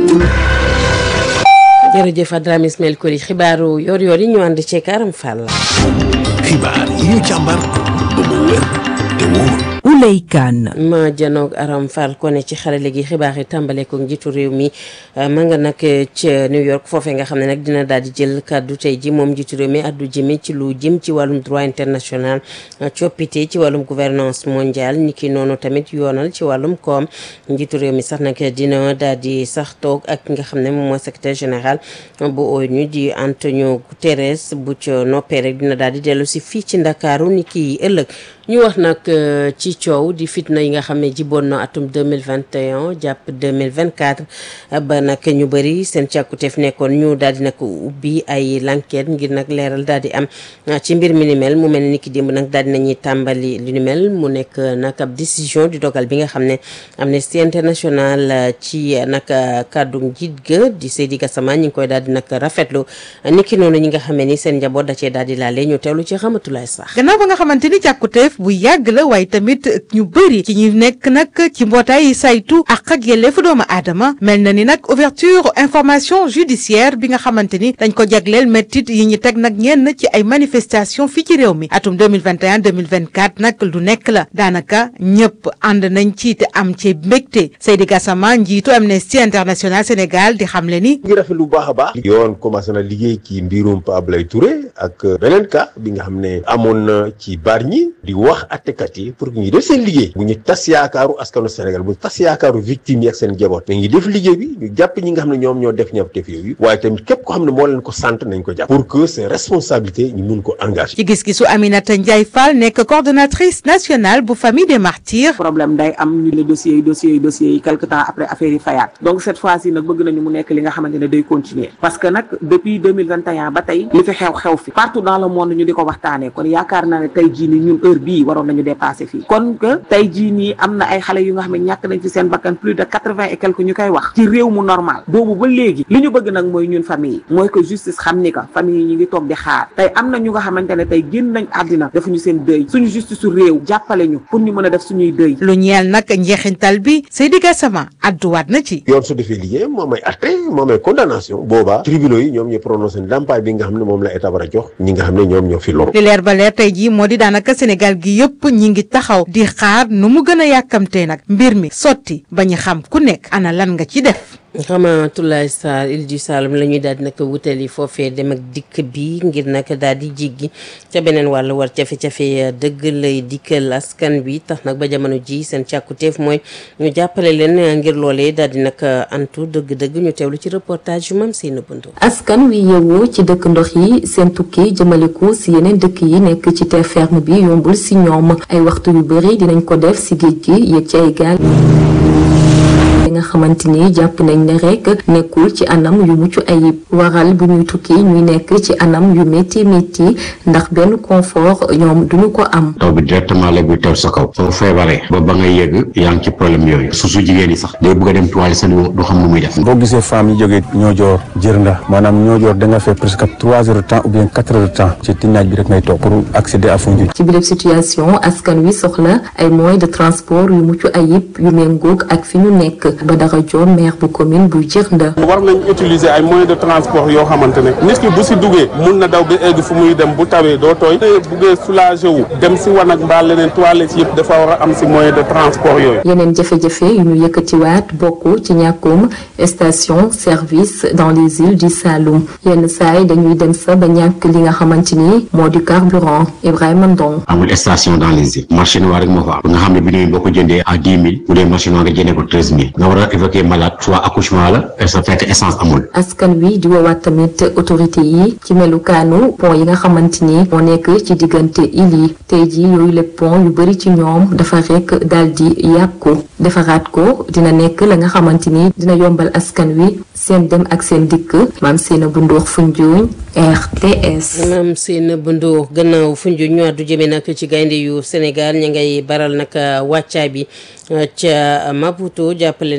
jërëjëf Adrame Ismaël Koli xibaaru yor yor yi ñu ànd ci Karam Fall. xibaar yi ñu càmbar ba mu wér te wóor. Ouley Kane ma janoog Aram Fall ko ne ci xarale gi xibaar yi tàmbale ko njiitu réew mi ma nga nag ca New York foofee nga xam ne nag dina daal di jël kàddu tey ji moom njiitu réew mi addu jëme ci lu jëm ci wàllum droit international coppite ci wàllum gouvernance mondiale ni ki noonu tamit yoonal ci wàllum koom njiitu réew mi sax nag dina daal di sax toog ak ki nga xam ne moom mooy secrétaire général bu ONU di Antonio Guterres bu ca noppee rek dina daal di dellu si fii ci Ndakaaru ni ki ëllëg ñu wax nag ci coow di fitna yi nga xam ne jiboon na atum 2021 jàpp 2024 ba nag ñu bëri seen càkkuteef nekkoon ñu daal di nag ubbi ay l'enquête ngir nag leeral daal di am ci mbir mi ni mel mu mel ni ki démb nag daal di nañuy tàmbali li ni mel mu nekk nag ab décision di dogal bi nga xam ne Amnesty International ci nag kàddu njiit ga di Seydi Gassama ñi ngi koy daal di nag rafetlu ni ki noonu ñi nga xamee ni seen njaboot da cee daal di laale ñu teewlu ci xamatulaay sax gannaaw ba nga xamante ni càkkuteef bu yàgg la waaye tamit ñu bëri ci ñu nekk nag ci mbootaay yi saytu ak ak yelleefu doomu aadama mel na ni nag ouverture information judiciaire bi nga xamante ni dañ ko jagleel méttit yi ñu teg nag ñenn ci ay manifestation fii ci réew mi atum 2021 2024 nag lu nekk la daanaka ñëpp ànd nañ ci te am ci mbégte Seydi Gassama njiitu Amnesty International Sénégal di xamle ni ngi rafet lu baax a baax yoon commencé na liggéey ci mbirum Pa Ablaye Touré ak beneen cas bi nga xam ne amoon na ci Bargny di wax attekat yi pour que ñu def seen liggéey bu ñu tas yaakaaru askanu Sénégal bu tas yaakaaru victime yi ak seen jaboot mais ngi def liggéey bi ñu jàpp ñi nga xam ne ñoom ñoo def ñaawteef yooyu waaye tamit képp ko xam ne moo leen ko sant nañ ko jàpp pour que seen responsabilité ñu mun ko engagé ci gis-gisu Aminata Ndiaye Fall nekk coordonnatrice nationale bu famille des martyrs problème day am ñu le dossiers yi dossiers yi dossiers yi quelque temps après affaire yi fayaat donc cette fois ci nag bëgg nañu mu nekk li nga xamante ne day continuer parce que nag depuis 2021 ba tey li fi xew xew fi partout dans le monde ñu di ko waxtaanee kon yaakaar naa ne tey jii ni ñun heure bii waroon nañu dépasser fii kon que tey jii nii am na ay xale yu nga xam ne ñàkk nañ fi seen bakkan plus de quatre-vingt et quelque ñu koy wax ci réew mu normal boobu ba léegi li ñu bëgg nag mooy ñun famille yi mooy que justice xam ni que famille yi ñu ngi toog di xaar tey am na ñu nga xamante ne tey génn nañ àddina defuñu seen dëy suñu justice su réew jàppale ñu pour ñu mën a def suñuy dëy lu ñeel nag njeexintal bi Seydi Gassama adduwaat na ci yoon su defee liggéey moom ay atte moom ay condamnation boobaa tribunaux yi ñoom ñu prononcé ndàmpaay bi nga xam ne moom la état war a jox ñi nga xam ne ñoom ñoo fi loru li leer ba leer tey jii moo di daanaka Sénégal gi yëpp ñi ngi taxaw di xaar nu mu gën a yàkkamtee nag mbir mi sotti ba ñu xam ku nekk ana lan nga ci def Ramatoulaye Sarr Île du Saloum la ñuy daal di nag wutali foofee dem ak dikk bi ngir nag daal di jiggi ca beneen wàll war jafe-jafe dëgg lay dikkal askan bi tax nag ba jamono ji seen càkkuteef mooy ñu jàppale leen ngir loolee daal di nag antu dëgg-dëgg ñu teewlu ci reportage yu mam seen buntu. askan wi yeewoo ci dëkk ndox yi seen tukki jëmaliku si yeneen dëkk yi nekk ci terre ferme bi yombul si ñoom ay waxtu yu bëri dinañ ko def si géej gi yëg ci ay gaal li nga xamante ni jàpp nañ ne rek nekkul ci anam yu mucc ayib waral bu ñuy tukki ñuy nekk ci anam yu métti métti ndax benn confort ñoom duñu ko am. taw bi directement la buy teew sa kaw soo feebaree ba ba ngay yegg yaa ngi ci problème yooyu su su jigéen yi sax day bëgg a dem toile sa du xam nu muy def. boo gisee femmes yi jógee ñoojoor jërnda maanaam ñoojoor da nga fay presque trois heures de temps ou bien quatre heures de temps ci tinnaaj bi rek ngay toog pour accéder à Foundiougne. ci biir situation askan wi soxla ay moyens de transport yu mucc ayib yu méngoog ak fi ñu nekk. Badara Dione maire bu commune bu Djirnda. war nañ utiliser ay moyens de transport yoo xamante ne nit ki bu si duggee mun na daw ba egg fu muy dem bu tawee doo tooy te buggee soulager wu dem si wanag mbaa leneen toilette yëpp dafa war a am si moyen de transport yooyu. yeneen jafe-jafe yu ñu yëkkatiwaat bokk ci ñàkkum station service dans les îles du Saloum yenn saay dañuy dem sa ba ñàkk li nga xamante ni moo di carburant Ibrahima Ndong. amul station dans les îles marché noir rek moo fa am nga xam ne bi boo ko jëndee à dix mille bu dee marché noir nga jëndee ko treize mille nga war a évacuer malade soit accouchement la sa fekk essence amul. askan wi di woowaat tamit autorité yi ci melukaanu pont yi nga xamante ni moo nekk ci diggante île yi tey jii yooyu le pont yu bëri ci ñoom dafa rek daal di yàqu defaraat ko dina nekk la nga xamante ni dina yombal askan wi seen dem ak seen dikk maam seena bu ndox Foundiougne RTS. maam seen bundu gannaaw Foundiougne ñu àddu jëme nag ci gaynde yu Sénégal ña ngay baral nag wàccaay bi ca Maputo jàppale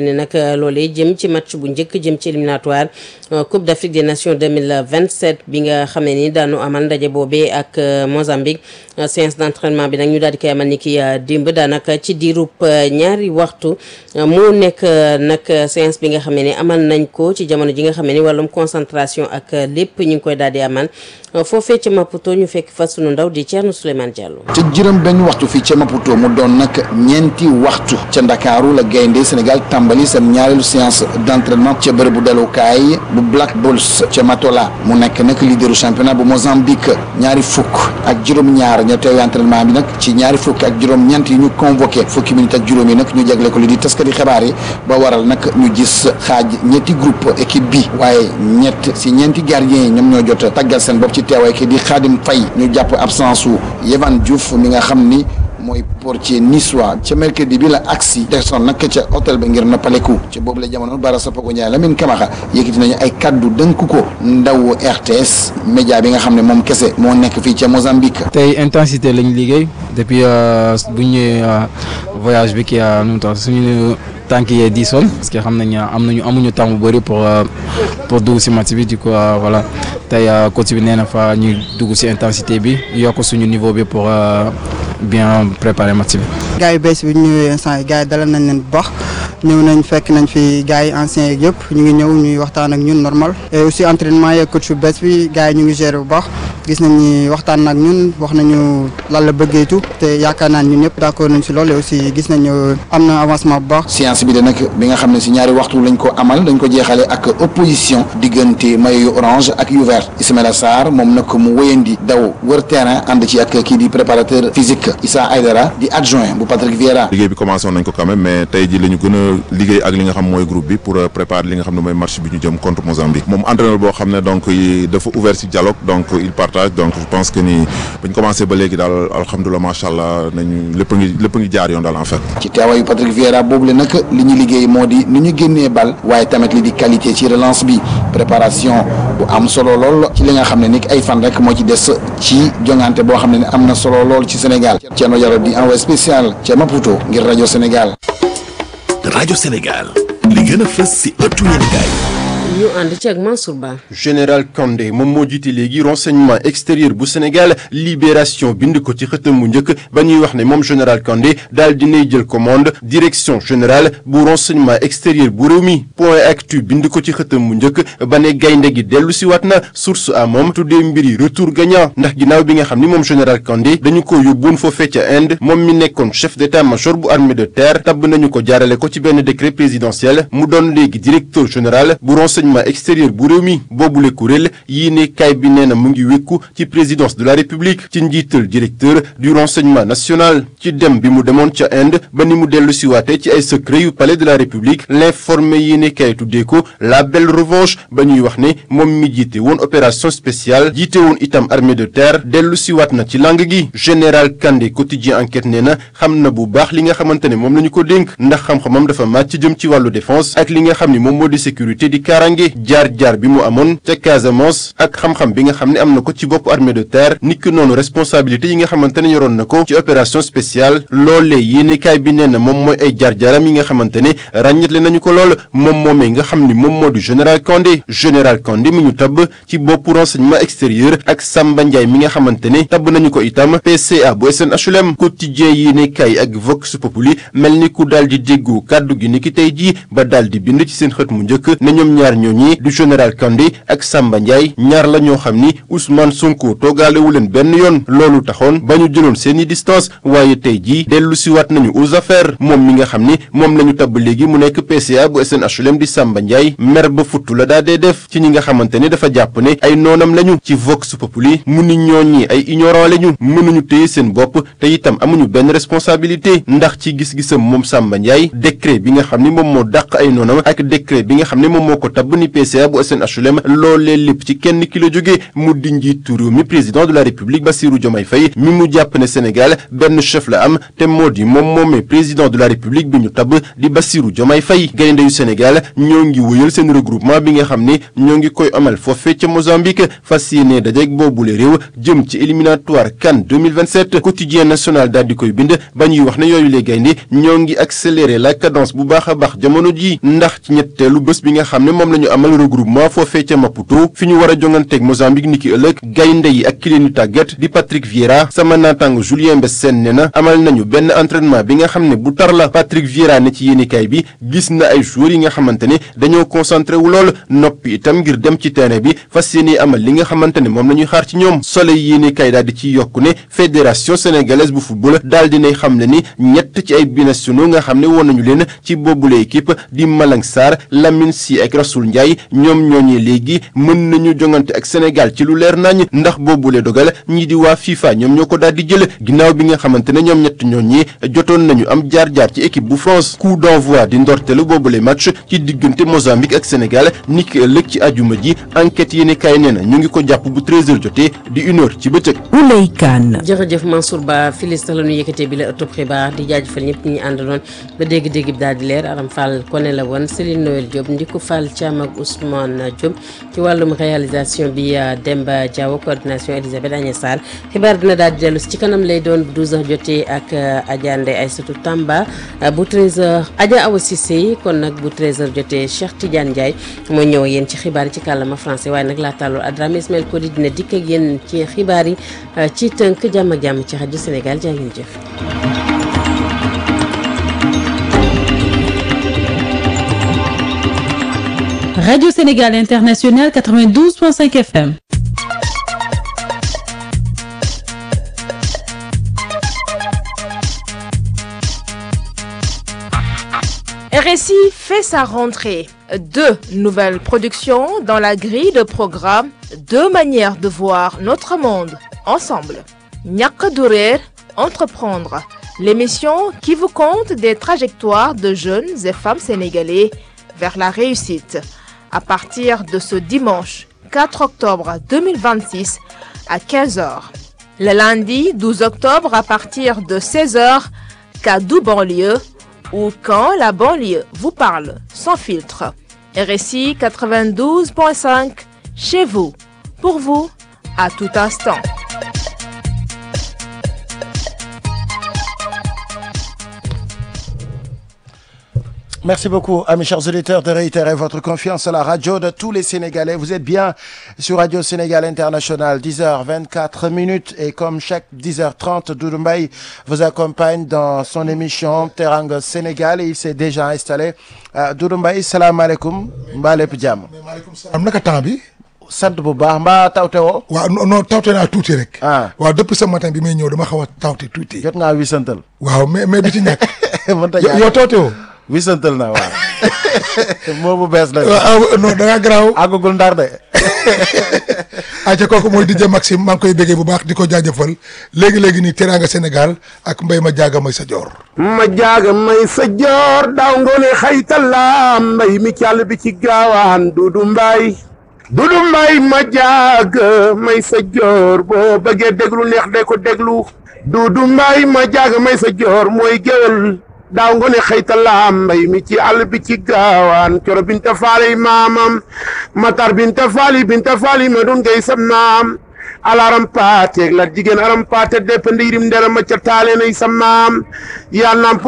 ne nag loolee jëm ci match bu njëkk jëm ci éliminatoire Coupe d'Afrique des Nations 2027 bi nga xam ne ni daanu amal ndaje boobee ak Mozambique séance d'entraînement bi nag ñu daal di koy amal ni ki démb daanaka ci diirub ñaari waxtu mu nekk nag séance bi nga xam ne ni amal nañ ko ci jamono ji nga xam ne ni wàllum concentration ak lépp ñu ngi koy daal di amal foofee ca Maputo ñu fekk fa sunu ndaw di Thierno Souleymane Diallo. ca juróom benn waxtu fii ca Maputo mu doon nag ñeenti waxtu ca Ndakaaru la gaynde Sénégal tàmbali seen ñaareelu séance d'entraînement ca bërëbu dalukaay bu Black Bulls ca Matola mu nekk nag leaderu championnat bu Mozambique ñaari fukk ak juróom-ñaar ñoo teew entraînement bi nag ci ñaari fukk ak juróom-ñeent yi ñu convoqué fukki minutes ak juróom yi nag ñu jagle ko li di taskati xibaar yi ba waral nag ñu gis xaaj ñetti groupe équipe bi waaye ñett si ñeenti gardiens yi ñoom ñoo jot tàggal seen bopp ci teewaay ki di Khadim Faye ñu jàpp absence su Yehvan Diouf mi nga xam ni mooy portier niçois ca mercredi bi la agsi desoon nag ca hôtel ba ngir noppaleku ca boobu la jamono Bara Sapoko Ndiaye Lamine Camara yëkkati nañu ay kaddu dënk ko ndaw RTS média bi nga xam ne moom kese moo nekk fii ca Mozambique. tey intensité lañu liggéey depuis bu ñu ñëwee voyage bi kii nu mu tax suñu tànk yee diisoon parce que xam nañ am nañu amuñu temps bu bëri pour pour dugg si match bi du coup voilà tey coach bi nee na fa ñu dugg si intensité bi yokk suñu niveau bi pour bien préparer match bi. gars yu bees bi ñu ñëwee instant yi gars yi dalal nañ leen bu baax ñëw nañ fekk nañ fi gars yi anciens yeeg yëpp ñu ngi ñëw ñuy waxtaan ak ñun normal et aussi entraînement yeeg coach bu bees bi gars yi ñu ngi gérer bu baax gis nañ ni waxtaan ak ñun wax nañu lan la bëggee tout te yaakaar naa ñun ñëpp d'accord nañ si loolu et aussi gis nañu am na avancement bu baax. séance bi de nag bi nga xam ne si ñaari waxtu lañ ko amal dañ ko jeexale ak opposition diggante maillot yu orange ak yu vert Ismaïla Sarr moom nag mu wéyandi daw wër terrain ànd ci ak kii di préparateur physique Issa Aydara di adjoint bu Patrick Vieira. liggéey bi commencé woon nañ ko quand même mais tey ji la ñu gën a liggéey ak li nga xam mooy groupe bi pour préparer li nga xam ne mooy match bi ñu jëm contre Mozambique moom entraîneur boo xam ne donc dafa ouvert ci dialogue donc il partage donc je pense que ni bañ commencé ba léegi daal alhamdulilah macha allah nañu lépp a ngi lépp a ngi jaar yoon daal en fait. ci teewaayu Patrick Vieira boobu la nag li ñu liggéey moo di ni ñu génnee bal waaye tamit li di qualité ci relance bi préparation bu am solo lool ci li nga xam ne ni ay fan rek moo ci des ci jongante boo xam ne am na solo lool ci Sénégal Thierno Diallo di envoyé spécial ca Maputo ngir rajo Sénégal. rajo Sénégal li gën a fës si ëttu yéenekaay ñu ànd ci ak Mansour Ba. général Kandé moom moo jiite léegi renseignement extérieur bu Sénégal libération bind ko ci xëtam mu njëkk ba ñuy wax ne moom général Kandé daal dinay jël commande direction générale bu renseignement extérieur bu réew mi point actu bind ko ci xëtam mu njëkk ba ne gaynde gi dellu si waat na source a moom tuddee mbiri retour gagnant ndax ginnaaw bi nga xam ni moom général Kandé dañu ko yóbbuwoon foofee ca Inde moom mi nekkoon chef d'état-major bu armée de terre tabb nañu ko jaarale ko ci benn décret présidentiel mu doon léegi directeur général bu renseignement extérieur bu réew mi boobule kuréel yii ne kay bi nee na mu ngi wékku ci présidence de la république ci njiital directeur du renseignement national ci dem bi mu demoon ca Inde ba ni mu dellu siwaate ci ay secret yu palais de la république l'informé yii ne kay tuddee ko la belle revanche ba ñuy wax ne moom mi jiite woon opération spéciale jiite woon itam armée de terre dellu siwaat na ci langue gi général Kandé quotidien enquête nee na xam na bu baax li nga xamante ne moom la ñu ko dénk ndax xam-xamam dafa màcc jëm ci wàllu défense ak li nga xam ni moom moo di sécurité di kaaraange jaar-jaar bi mu amoon ca Casamance ak xam-xam bi nga xam ne am na ko ci bopp armée de terre niki noonu responsabilité yi nga xamante ne yoroon na ko ci opération spéciale loolee yéenekaay bi nee na moom mooy ay jaar-jaaram yi nga xamante ne ràññetle nañu ko lool moom moomee nga xam ni moom moo di général Kandé général Kandé mi ñu tabb ci bopp renseignement extérieur ak Samba Ndiaye mi nga xamante ne tabb nañu ko itam PCA bu SNHLM quotidien yéenekaay ak Vox Populi mel ni ku daal di déggu kàddu gi niki tey jii ba daal di bind ci seen xët mu njëkk ne ñoom ñaar ñooñi du général Kandé ak Samba Ndiaye ñaar la ñoo xam ni Ousmane Sonko toogaalewu leen benn yoon loolu taxoon ba ñu jëloon seeni distance waaye tey jii dellu siwaat nañu aux affaires moom mi nga xam ni moom la ñu tabb léegi mu nekk PCA bu SNHLM di Samba Ndiaye mer ba futtu la daa dee def ci ñi nga xamante ne dafa jàpp ne ay noonam lañu ci Vox Populi mu ni ñooñi ay ignorant lañu mënuñu téye seen bopp te itam amuñu benn responsabilité ndax ci gis-gisam moom Samba Ndiaye décret bi nga xam ni moom moo dàq ay noonam ak décret bi nga xam ne moom moo ko tabb tabb ni PCA bu SNHLM loolee lépp ci kenn ki la jógee mu di njiitu réew mi président de la république Bassirou Diomaye Faye mi mu jàpp ne Sénégal benn chef la am te moo di moom moomee président de la république bi ñu tabb di Bassirou Diomaye Faye gaynde yu Sénégal ñoo ngi wëyal seen regroupement bi nga xam ni ñoo ngi koy amal foofe ca Mozambique fas yéene dajeek boobule réew jëm ci éliminatoire CAN 2027 quotidien national daal di koy bind ba ñuy wax ne yooyu les gaynde ñoo ngi accélérer la cadence bu baax a baax jamono ji ndax ci ñetteelu bés bi nga xam ne moom la ñu amal regroupement foofee ca Maputo fi ñu war a jonganteeg Mozambique niki ëllëg gaynde yi ak ki leen ñu tàggat di Patrick Vieira sama naataango Julien Mbessène ne na amal nañu benn entraînement bi nga xam ne bu tar la Patrick Vieira ne ci yéenikaay bi gis na ay joueurs yi nga xamante ne dañoo concentré wu lool noppi itam ngir dem ci terrain bi fas yéene amal li nga xamante ne moom la ñuy xaar ci ñoom Soleil yéenikaay daal di ciy yokku ne fédération sénégalaise bu football daal dinay xam ne ni ñett ci ay binationaux nga xam ne woon nañu leen ci boobule équipe di Malang Sarr Lamine Sy ak Rasoul Ndiaye ñoom ñooñee léegi mën nañu jongante ak Sénégal ci lu leer nañ ndax boobule dogal ñii di waa FIFA ñoom ñoo ko daal di jël ginnaaw bi nga xamante ne ñoom ñett ñooñee jotoon nañu am jaar-jaar ci équipe bu France coup d'envoi di ndorteelu boobule match ci diggante Mozambique ak Sénégal niki ëllëg ci ajuma ji enquête yéene kaay nee na ñu ngi ko jàpp bu 13h jotee di une heure ci bëccëg. Ouley Kane. jërëjëf Mansour Ba filis la ñu yëkkatee bi la ëttub xibaar di jaajëfal ñëpp ñi àndaloon ba dégg-dégg bi daal di leer Aram Fall kone la woon Céline Noël Diop Ndiku Fall Thiam ak Ousmane Diop ci wàllum réalisation bi Demba Diaw coordination Elisabeth Agnès Sarr xibaar dina daal di dellu ci kanam lay doon bu 12h jotee ak Adja Ndeye Aïssatou Tamba bu 13h Adja Awa Cissé kon nag bu 13h jotee Cheikh Tidiane Ndiaye moo ñëw yéen ci xibaar yi ci kàllaama français waaye nag laa tàlloo Adrame Ismaël Kodi dina dikk ak yéen ci xibaar yi ci tënk jàmm ak jàmm ci rajo Sénégal jaa ngeen jëf. Radio Sénégal International 92.5 FM. RSI fait sa rentrée. Deux nouvelles productions dans la grille de programme, deux manières de voir notre monde ensemble. Ñàkk du réer, entreprendre, l'émission qui vous conte des trajectoires de jeunes et femmes sénégalais vers la réussite. À partir de ce dimanche 4 octobre 2026 à 15h. Le lundi 12 octobre à partir de 16h, Kadou banlieue ou quand la banlieue vous parle sans filtre. RSI 92.5 chez vous, pour vous, à tout instant. Merci beaucoup à mes chers auditeurs de réitérer votre confiance à la radio de tous les Sénégalais. Vous êtes bien sur Radio Sénégal International, 10h24 minutes et comme chaque 10h30, Doudou Mbaye vous accompagne dans son émission Teranga Sénégal et il s'est déjà installé. Uh, Doudou Mbaye salaamaaleykum mbaa lépp jàmm. maaleykum salaam naka temps bi. sant bu baax mbaa tawte woo. waaw non tawte naa tuuti rek. ah waaw depuis ce matin bi may ñëw dama xaw a tawte tuuti. jot ngaa wisantal. waaw mais mais du ci ñàkk. mënta ñàkk yow tawte woo. wisantal na waaw. moo bu bees la. waaw non da ngaa garaaw. àggagul ndar de. ayca kooku mooy DJ Maxime maa ngi koy béggee bu baax di ko jaajëfal léegi léegi nii teraanga Sénégal ak mbay ma jaaga may sa joor. ma jaaga may sa joor daaw ngoone xaytala mbay mi càll bi ci gaawaan dudu mbay dudu mbay ma jaaga may sa joor boo bëggee déglu neex de ko déglu dudu mbay ma jaaga may sa joor mooy géwal daaw ngoone xëytala mbay mi ci àll bi ci gaawaan coro binta faali maamam matar binta faali binta faali ma dun ngay sa maam alaram paateeg la jigéen aram paate deppe ndiirim ndera ma ca taale nay sa maam yaa namp